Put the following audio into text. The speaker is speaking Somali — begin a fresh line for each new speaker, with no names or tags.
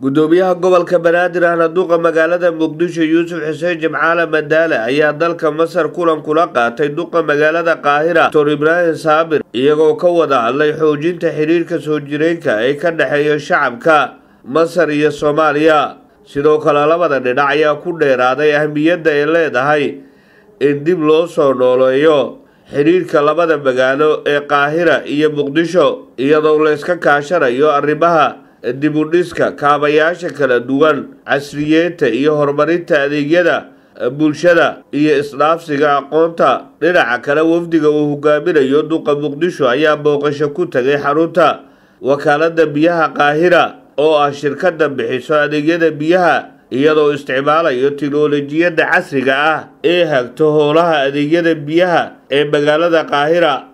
gudoomiyaha gobolka banaadir ahna duqa magaalada muqdisho yuusuf xuseen jimcaale madaale ayaa dalka masar kulan kula qaatay duqa magaalada qaahira doctor ibraahim saabir iyagoo ka wada hadlay xoojinta xiriirka soo jireenka ee ka dhexeeya shacabka masar iyo soomaaliya sidoo kale labada dhinac ayaa ku dheeraaday ahmiyadda ay leedahay in dib loo soo nooleeyo xidhiirka labada magaalo ee qaahira iyo muqdisho iyadoo layska kaashanayo arrimaha dibudhiska kaabayaasha kala duwan casriyeenta iyo horumarinta adeegyada bulshada iyo isdhaafsiga aqoonta dhinaca kale wafdiga uu hogaaminayo duqa muqdisho ayaa booqasho ku tagay xarunta wakaalada biyaha qaahira oo ah shirkada bixiso adeegyada biyaha iyadoo isticmaalayo tiknolojiyadda casriga ah ee hagto howlaha adeegyada biyaha ee magaalada qaahira